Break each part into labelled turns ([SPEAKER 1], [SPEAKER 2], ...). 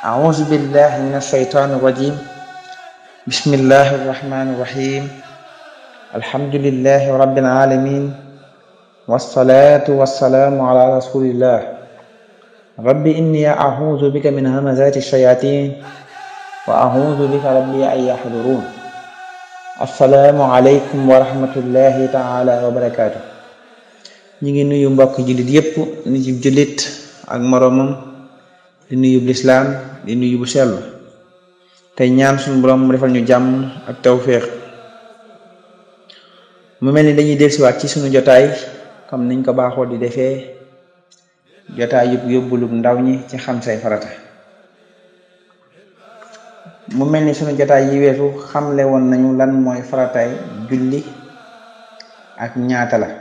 [SPEAKER 1] أعوذ بالله من الشيطان الرجيم بسم الله الرحمن الرحيم الحمد لله رب العالمين والصلاة والسلام على رسول الله رب إني أعوذ بك من همزات الشياطين وأعوذ بك ربي أن يحضرون السلام عليكم ورحمة الله تعالى وبركاته ñi ngi nuyu mbokk jullit yépp ni ci jullit ak moroomam di nuyu bu lislaam di nuyu bu sell tey ñaan suñu borom mu defal ñu jàmm ak tawféex mu mel ni dañuy dellusiwaat ci suñu jotaay comme niñ ko baaxoo di defee jotaay yëpp yóbbulub ndaw ñi ci xam say farata mu mel ni suñu jotaay yi weesu xamle woon nañu lan mooy farataay julli ak ñaata la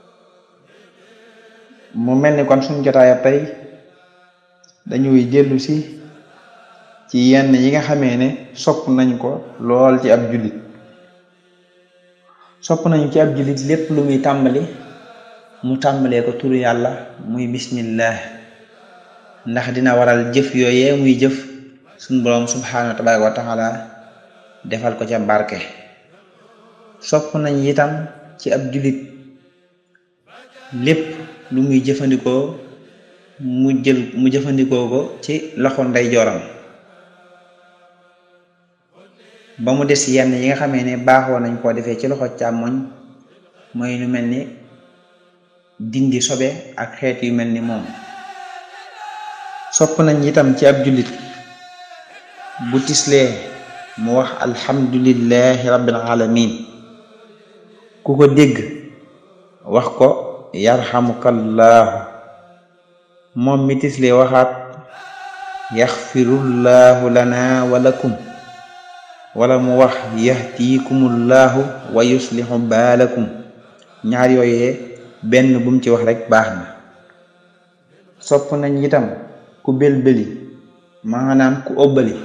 [SPEAKER 1] mu mel ni kon suñu jotaayab tey dañuy dellu si ci yenn yi nga xamee ne sopp nañ ko lool ci ab jullit sopp nañu ci ab jullit lépp lu muy tàmbali mu tàmbalee ko turu yàlla muy bismillah ndax dina waral jëf yooyee muy jëf suñ boroom subhaanahu tabaaraka wa taala defal ko ca barke sopp nañ itam ci ab jullit lépp lu muy jëfandikoo mu jël mu jëfandikoo ko ci loxo ndeyjooram ba mu des yenn yi nga xamee ne baaxoo nañ koo defee ci loxo càmmoñ mooy lu mel ni dindi sobe ak xeet yu mel ni moom sopp nañ itam ci ab jullit bu tislee mu wax alhamdulillahi rabbil alamin ku ko dégg wax ko yarhamukallahu moom mi tislee waxaat yaxfirullahu lana wa lakum wala mu wax yahdikumullahu wa yuslihu baalakum ñaar yooyee benn bu mu ci wax rek baax na sopp nañ itam ku belbeli maanaam ku ëbbali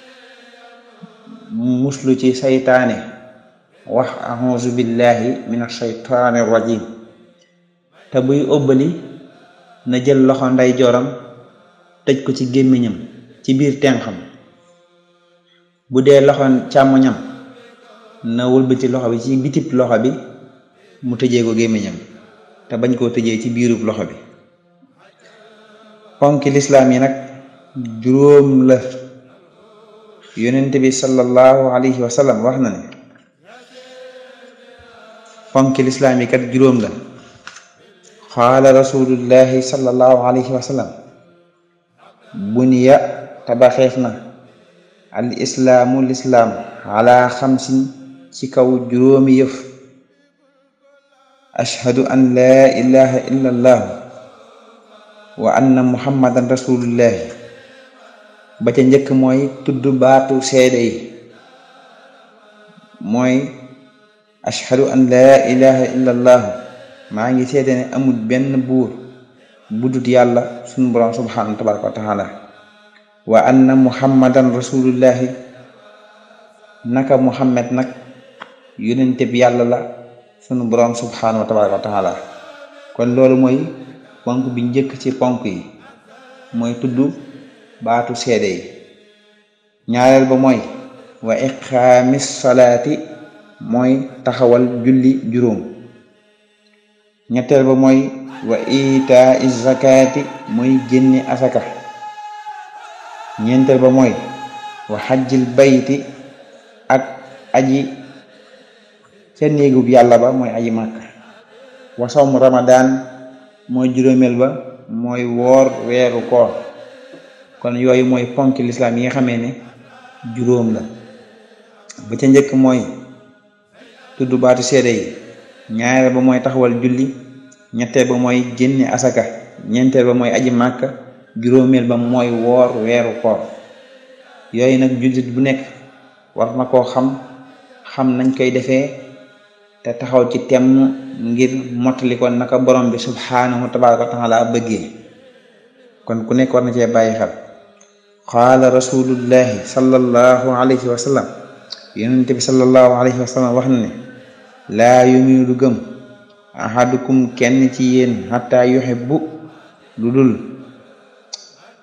[SPEAKER 1] muslu ci saytaane wax a'uuzu billahi min ashaytaani rajim te buy ëbbali na jël loxo ndeyjooram tëj ko ci gémmiñam ci biir tenxam bu dee loxo càmmoñam na wëlbati loxo bi ci bitib loxo bi mu tëjee ko gémmiñam te bañ koo tëjee ci biirub loxo bi ponki lislaam yi nag juróom la yonent bi sallallahu alayhi wa sallam wax na ne ponki lislaam yi kat juróom la qaala rasulullahi sallallahu alayhi wa sallam buniya tabaxeef na al islaamu lislaam ala xamsin ci kaw juróomi yëf ashhadu an laa ilaha illa allah wa anna muhammadan rasulullahi ba ca njëkk mooy tudd baatu seede yi mooy ashhadu an laa ilaha illa allah maa ngi seede ne amul benn buur budut yàlla sunu borom subhanahu tabaraka wa taala wa anna muhammadan rasulullahi naka muhammad nag yonente bi yàlla la sunu borom subhanahu wa tabaraka wa taala kon loolu mooy ponk bi njëkk ci ponk yi mooy tudd baatu seede yi ñaareel ba mooy wa iqaamis salaati mooy taxawal julli juróom ñetteel ba mooy wa itaa zakati mooy génne asaka ñeenteel ba mooy wa xajjil bayti ak aji ca néegub yàlla ba mooy aji màkk wa sawm ramadan mooy juróomeel ba mooy woor weeru koor kon yooyu mooy ponki lislaam yi nga xamee ne juróom la ba ca njëkk mooy tudd baatu seede yi ñaareel ba mooy taxawal julli ñetteel ba mooy génne asaka ñeenteel ba mooy aji màkk juróomeel ba mooy woor weeru koor yooyu nag jullit bu nekk war na koo xam xam nañ koy defee te taxaw ci temm ngir mottali ko naka borom bi subhaanahu tabaraka wa taala bëggee kon ku nekk war na cee bàyyi xel qaala rasulullahi sallallahu alayhi wa sallam yonente bi sallallahu alayhi wa sallam wax na ne laa yuminu du gëm ahadukum kenn ci yéen xataa yuhibbu lu dul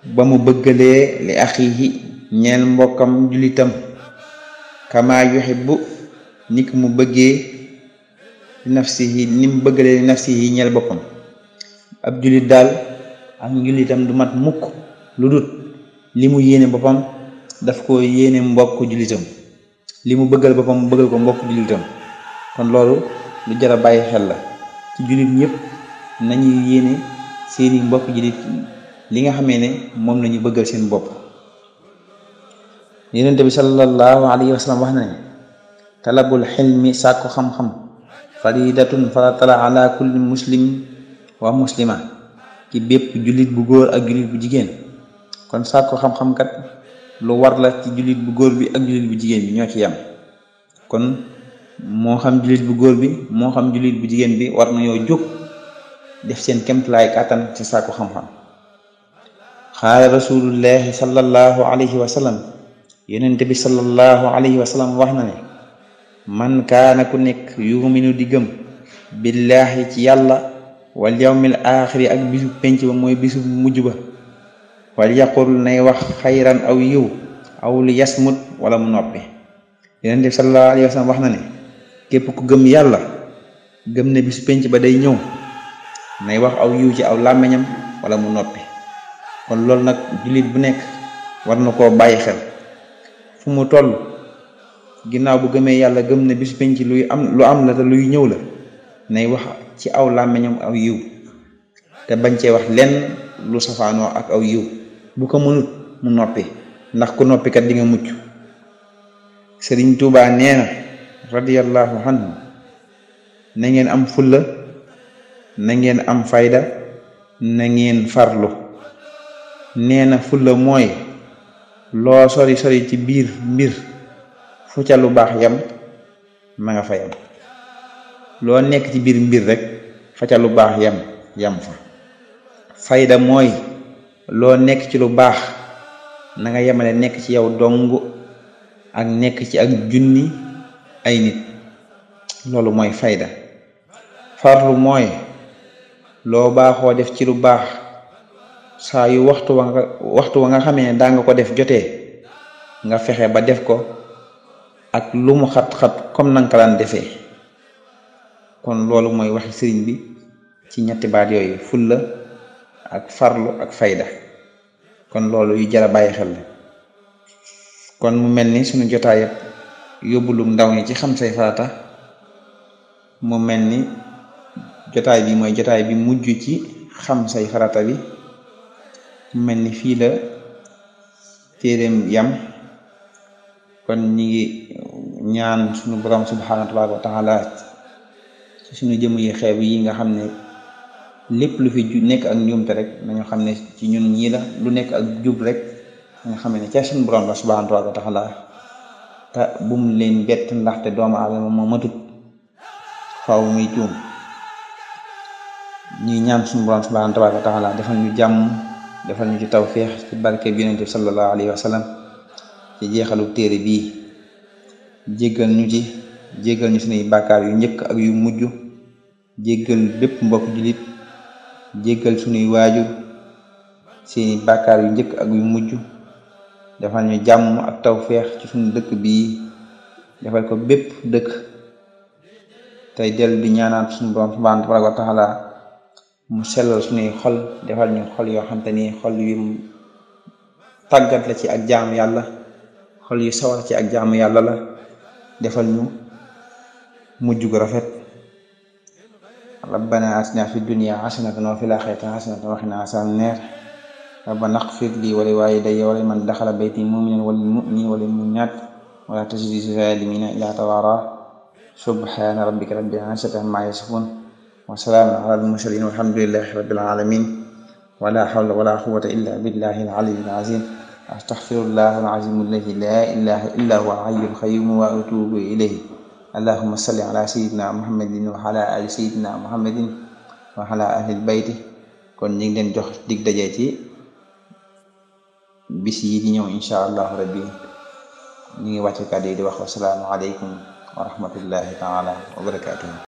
[SPEAKER 1] ba mu bëggalee li axiihi ñeel mbokkam julitam kama yuhibbu ni ki mu bëggee li nafsihi ni mu bëggalee li nafsihi ñeel boppam ab julit daal ak njulitam du mat mukk lu dut li mu yéene boppam daf ko yéene mbokk julitam li mu bëggal boppam mu bëggal ko mbokk julitam kon loolu lu jar a bàyyi xel la ci julit ñëpp nañuy yéene seeni mbokk julit li nga xamee ne moom lañu bëggal seen bopp yonent bi sallallahu alayhi wa sallam wax na ne talabul xilmi sàkku xam-xam faridatun faratala ala kulli muslim wa muslima ci bépp jullit bu góor ak jullit bu jigéen kon sàkku xam-xam kat lu war la ci jullit bu góor bi ak jullit bu jigéen bi ñoo ci yem kon moo xam jullit bu góor bi moo xam jullit bu jigéen bi war nañoo jóg def seen kemtalaay kàttan ci sàkku xam-xam xaala rasulullahi sallallahu alayhi wa sallam yonent bi sallallahu alayhi wa sallam wax na ne man kaana ku nekk yuminu di gëm billaahi ci yàlla wal yawmil aaxiri ak bisu penc ba mooy bisu mujj ba wal yaqul nay wax xayran aw yiw aw li yasmut wala mu noppi yonent bi sallallahu alayhi wa sallam wax na ne képp ku gëm yàlla gëm ne bisu penc ba day ñëw nay wax aw yiw ci aw làmmiñam wala mu noppi kon loolu nag jullit bu nekk war na koo bàyyi xel fu mu toll ginnaaw bu gëmee yàlla gëm ne bis penc luy am lu am la te luy ñëw la nay wax ci aw làmmiñam aw yiw te bañ cee wax lenn lu safaanoo ak aw yiw bu ko mënut mu noppi ndax ku noppi kat di nga mucc sëriñ Tuubaa nee na radiyallahu anhu na ngeen am fulla na ngeen am fayda na ngeen farlu nee na fulla mooy loo sori sori ci biir mbir fu ca lu baax yam ma nga fa yam loo nekk ci biir mbir rek fa ca lu baax yam yam fa fayda mooy loo nekk ci lu baax na nga yemale nekk ci yow dong ak nekk ci ak junni ay nit loolu mooy fayda farlu mooy loo baaxoo def ci lu baax saa yu waxtu wa nga waxtu wa nga xamee ne daa nga ko def jotee nga fexe ba def ko ak lu mu xat-xat comme nanga ko daan defee kon loolu mooy waxi sëriñ bi ci ñetti baat yooyu fulla ak farlu ak fayda kon loolu yu jara bàyyi xel la kon mu mel ni suñu jotaay yëpp yóbbulu ndaw ñi ci xam say farata mu mel ni jotaay bi mooy jotaay bi mujj ci xam say farata bi mu mel ni fii la téeréem yam kon ñi ngi ñaan suñu borom subhanahu wa taala ci suñu jëm yi xeeb yi nga xam ne lépp lu fi ju nekk ak njuumte rek nañu xam ne ci ñun ñii la lu nekk ak jub rek nga xam ne ca suñu borom la subhanahu wa taala te bum leen bett ndaxte doomu aadama moo matut faaw muy juum ñuy ñaan suñu borom subhanahu wa taala defal ñu jàmm defal ñu ci tawféex ci barke bi yonent bi sallallahu alayhi wa sallam ci jeexalu téere bii jéggal ñu ci jéggal ñu suñuy bàkkaar yu njëkk ak yu mujj jéggal bépp mbokk jullit jéggal suñuy waajur seeni bàkkaar yu njëkk ak yu mujj defal ñu jàmm ak tawféex ci suñu dëkk bii defal ko bépp dëkk tey dellu di ñaanaat suñu borom subhanahu wa taala mu sellal suñuy xol defal ñu xol yoo xam te ni xol yu tàggat la ci ak jaamu yàlla xol yu sawar ci ak jaamu yàlla la defal ñu mujj gu rafet rabbana atina fi dunya hasanatan wa fil akhirati hasanatan wa qina azaban nar rabbana ighfir li wa li walidayya wa liman dakhala bayti mu'minan wal mu'minina wal mu'minat wa la tazid zalimina illa tawara subhana rabbika rabbil izzati amma yasifun wa salamun ala al mursalin walhamdulillahi rabbil alamin wa la hawla wa la quwwata illa billahi al aliyyil azim astaghfirullah al azim alladhi la ilaha illa huwa al hayyul qayyum wa atubu ilayhi allahumma salli ala sayyidina muhammadin wa ala ali sayyidina muhammadin wa ala ahli bayti kon ñu ngi leen jox dig daje ci bis yi di ñëw insha allahu rabbi ñu ngi wàcce kàddu yi di wax wasalaamu aleykum wa rahmatullahi taala wa barakatuhu